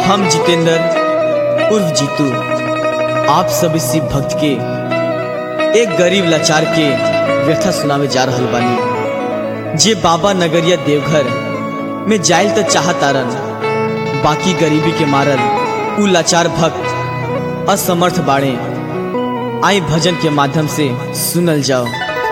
हम जितेंद्र उर्फ जीतू आप सब इसी भक्त के एक गरीब लाचार के व्यथा सुनावे जा रहल बानी जे बाबा नगरिया देवघर में जाइल तो चाहतारन बाकी गरीबी के मारल उ लाचार भक्त असमर्थ बाड़े आई भजन के माध्यम से सुनल जाओ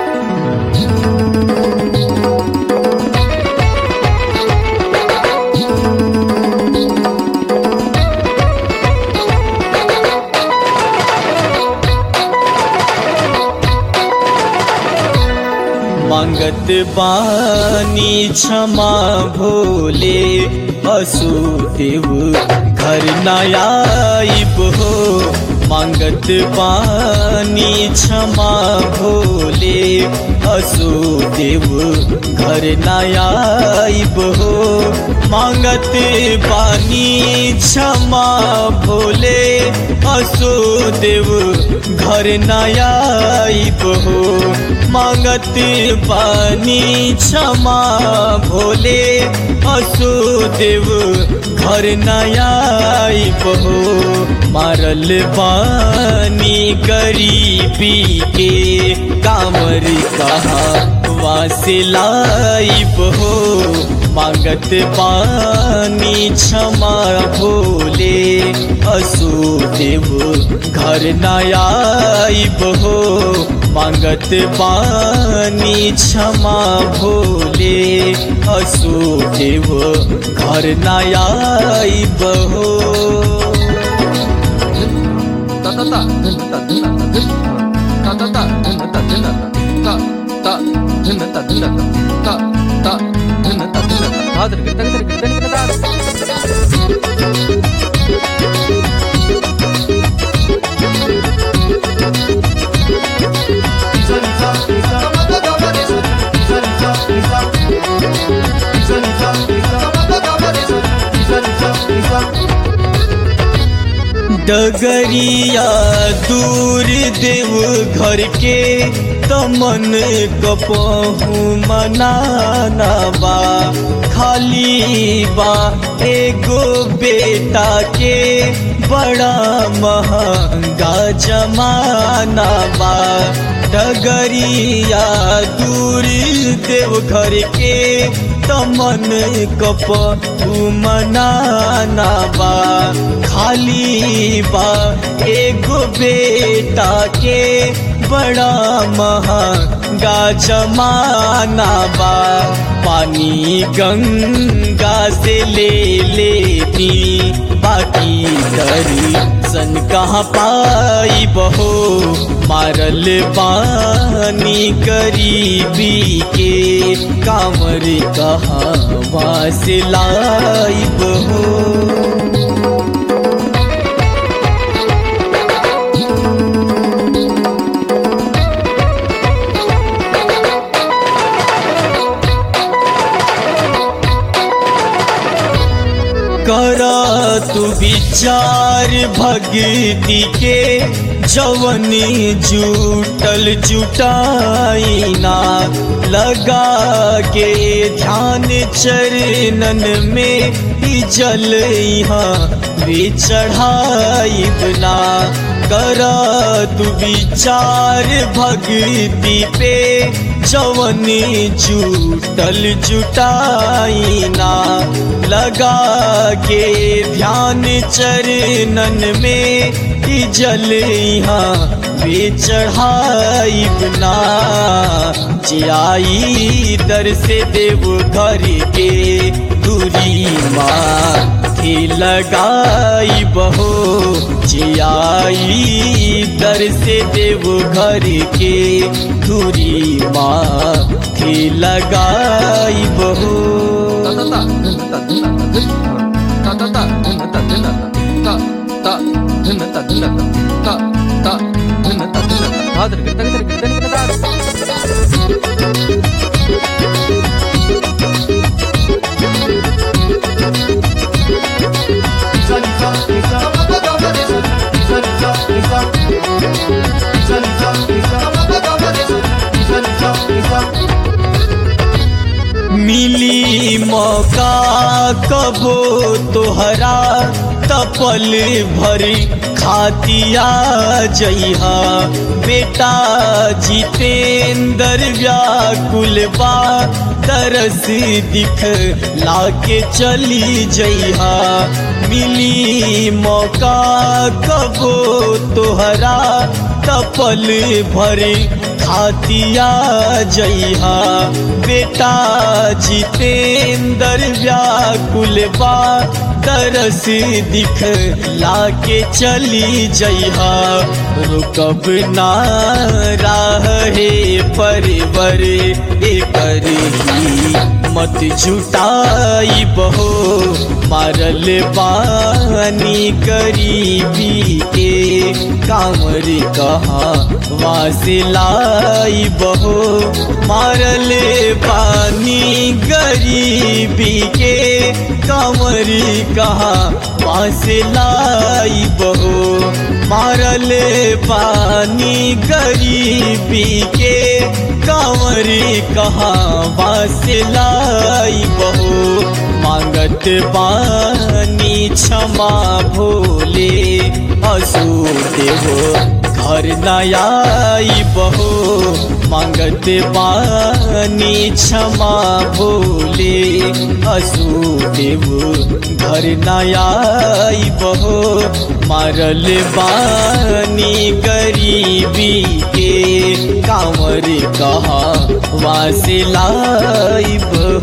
मांगत बानी क्षमा भोले असुदेव घर नायाब हो मांगत बानी क्षमा भोले असुदेव घर नायाब हो मांगत बानी क्षमा भोले असुदेव घर नायाब हो मांगत पानी क्षमा भोले असुदेव घर नयाब हो मारल पानी गरीबी के कामर कहा वासिलाइब हो मांगत पानी क्षमा भोले असुदेव घर नयाब हो मांगत पानी क्षमा भोले असुदेव घर नयाब हो ta ta ta dun ta dun ta dun ta ta ta dun ta dun ta ta ta dun ta dun ta ta ta dun ta dun ta ta dun ta dun ta ta डगरिया दूर देव घर के तमन कपहू मनाना बा खाली बा एगो बेटा के बड़ा महंगा जमाना बा डगरिया दूर देव घर के तमन कपहू मनाना बा खाली बा एगो बेटा के बड़ा महंगा जमाना बा पानी गंगा से ले लेती बाकी दरी सन कहाँ पाई बहो मारल पानी गरीबी के कामर कहाँ वासे लाई बहो करा तू विचार भक्ति के जवनी जुटल जुटाइना लगा के ध्यान चरणन में ही जल यहाँ भी चढ़ाई बना करा तू विचार भक्ति पे जवनी जुटल जुटाइना लगा के ध्यान चरणन में ही जल यहाँ वे चढ़ाई बना जियाई दर से देव घर के दूरी माँ थी लगाई बहो जियाई दर से देव घर के दूरी माँ थी लगाई बहो ta ta ta dun ta dun ta ta ta dun ta dun ta ta ta dun ta dun ta ta dun ta dun ta ta मिली मौका कबो तोहरा तपल भरी खातिया जइहा बेटा जितेंद्र व्याकुल बा तरस दिख लाके चली जइहा मिली मौका कबो तोहरा तपल भरी खातिया जइहा बेटा जितेंद्र व्याकुल बा तरस दिख लाके चली जइहा रुकब ना राह हे परवर एकर ही मत जुटाई बहो मारल पानी गरीबी के कांवर कहा वासिलाई बहो मारल पानी गरीबी के कांवर कहा वासिलाई बहो मारल पानी गरीबी के कांवर कहा वासिलाई बहो मांगत पानी क्षमा भोले असू देवो घर नयाई बहो मांगत पानी क्षमा भोले असू देवो घर नयाई बहो मारल बानी गरीबी के कांवर कहा वासिलाई बहो